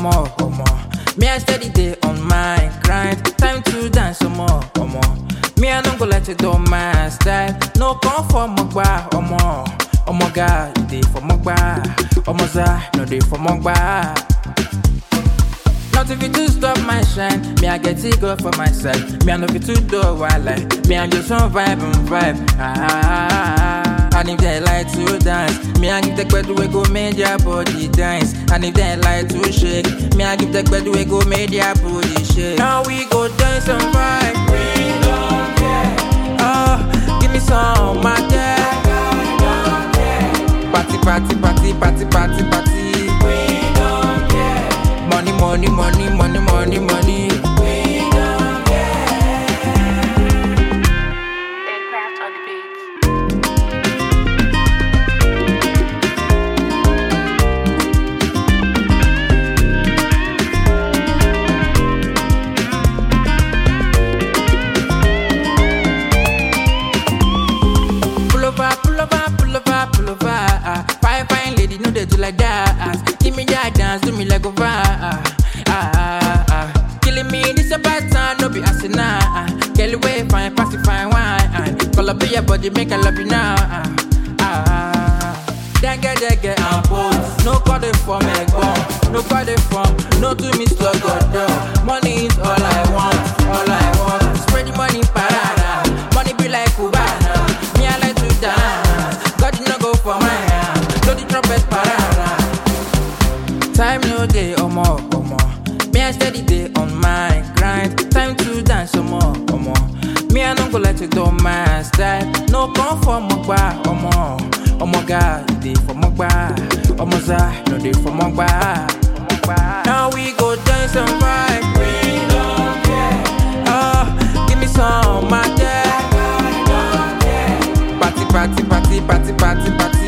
more, omo. Me I steady day on my grind. Time to dance some more, omo. Me I don't go let you do my style. No come for mogba, omo. Omo God, you dey for mogba. Omo za, no dey for mogba. Nothing fit to stop my shine. Me I get it go for my side. Me I know fit to do what like. Me I just want vibe and vibe. Ah, and if they like to dance, me I give the bed we go make their body dance. And if they like to shake, me I give the bed we go make their body shake. Now we go dance and vibe. We don't care. Oh, give me some my girl. Party, party, party, party, party, party. We don't care. Money, money, money, money, money, money. We don't care. Aircraft on the beat. Pull over, pull over, pull over, pull over. Ah, fine, fine lady, no they do like that. Give me that dance, do me like over. Ah, ah, ah. Killing me, this a bad time, no be asking ah. Girl, way fine, pass it fine wine. Ah, call up your body, make I love you now. Ah, ah. Denge, denge, and pose. No call it for me, go. No call it for, no to me, slug or door. Money is all I want, all I want. Spread the money, parada. Money be like Cubana. Me, I like to dance. God, you no go for my hand. Blow the trumpet, parada. Time no day, omo, omo. Me, I steady day on my grind. Time to dance, omo, omo. Me, I don't go let you do my style. No come for mogba, omo. Omo God, you dey for mogba. Omo za, no dey for mogba. Now we go dance and vibe. We don't care. Oh, give me some, my girl. Party, party, party, party, party, party.